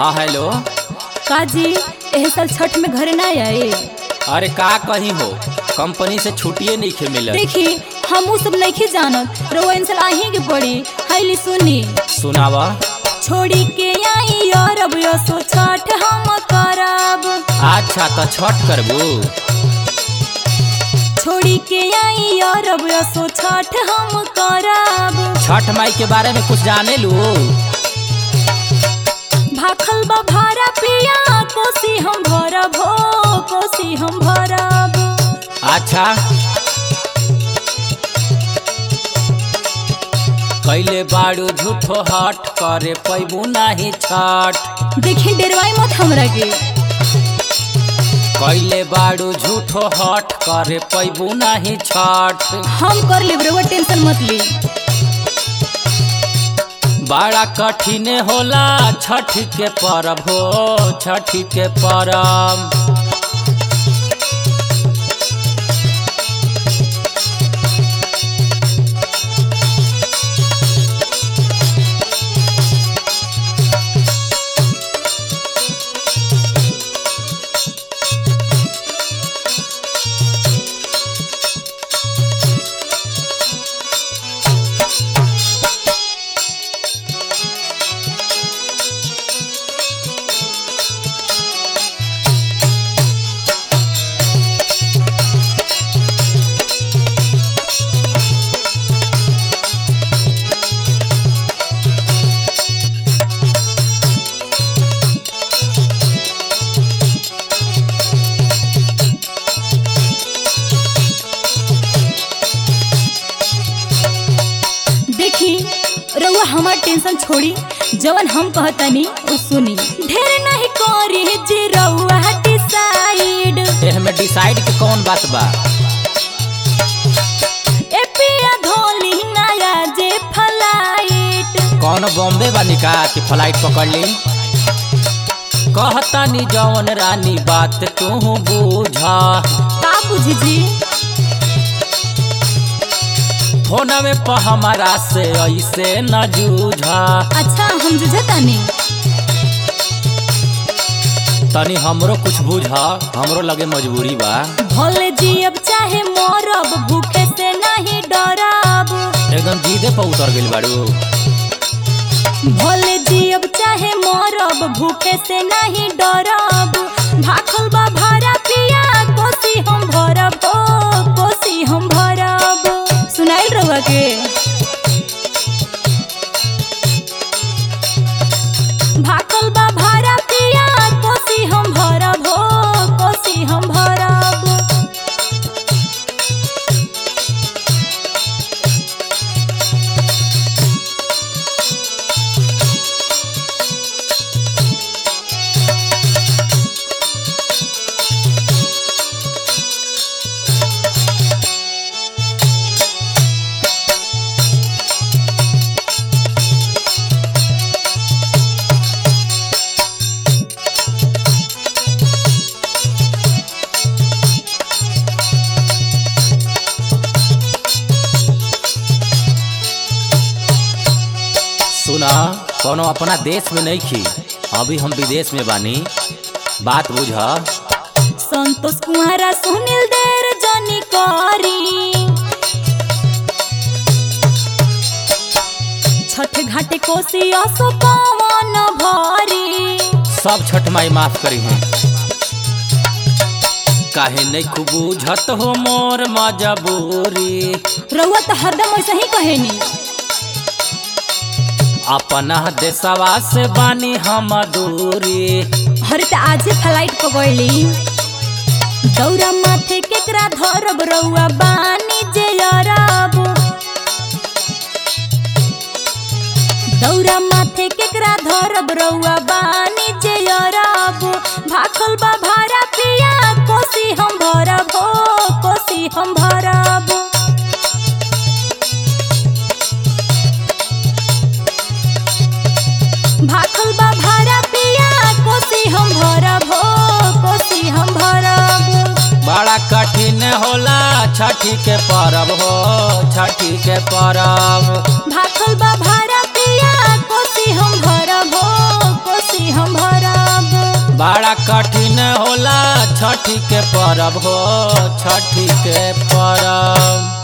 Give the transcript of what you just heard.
हाँ हेलो काजी एह साल छठ में घरे ना आए अरे का कहीं हो कंपनी से छुट्टिए नहीं खे मिलत देखी हमू सब नहीं जानत रउआ इन साल आही के पड़ी हाईली सुनी सुनावा छोड़ी के आई और अब यसो छठ हम करब अच्छा तो छठ करबू छोड़ी के आई और अब यसो छठ हम करब छठ माई के बारे में कुछ जाने लू भाखल बा भारा पिया कोसी हम भरब हो कोसी हम भरब अच्छा कैले बाड़ू झूठो हट करे पैबू नाही छठ देखी डेरवाई मत हमरा के कैले बाड़ू झूठो हट करे पैबू नाही छठ हम कर लेब रउआ टेंशन मत ली बड़ा कठिन होला छठ के परब हो छठ के परब देखी रउआ हमार टेंशन छोड़ी जवन हम कहतनी उ सुनी ढेर नहीं करी जे रउआ डिसाइड एह में डिसाइड के कौन बात बा ए पिया धोली नया जे फ्लाइट कौन बॉम्बे बानी का कि फ्लाइट पकड़ ली कहतानी जवन रानी बात तू बूझा का बुझी जी फोन में प हमारा से ऐसे न जूझा अच्छा हम जुझतानी तनी हमरो कुछ बुझा हमरो लगे मजबूरी बा भले जी अब चाहे मरब भूखे से नहीं डरब एकदम जीदे पर उतर गइल बाड़ू भले जी अब चाहे मरब भूखे से नहीं डरब भाखल बा भारा पिया कोसी हम भरब ओ कोसी हम भरब सुनाइल रहुआ के भाखल बा भारा पिया कोसी हम भरब हो कोसी हम भरब सुना कोनो अपना देश में नहीं खी अभी हम विदेश में बानी बात बुझा संतोष कुमारा सुनील देर जनी करी छठ घाटे कोसी असो पवन भरी सब छठ माई माफ करी है काहे नहीं खूब बुझत हो मोर मजबूरी रउआ तो हरदम ऐसा ही कहेनी अपना देशवा से बानी हम दूरी हरे त आजे फ्लाइट पकड़ली दौरा माथे केकरा धरब रउआ बानी जे अरब दौरा माथे केकरा धरब रउआ बानी जे अरब भाखल बा भारा पिया कोसी हम भरब हो कोसी हम भरब भाखल बा भारा पिया कोसी हम भरब हो कोसी हम भरब बड़ा कठिन होला छठी के परब हो छठी के परब भाखल बा भारा पिया कोसी हम भरब हो कोसी हम भरब छठी के परब हो छठी के परब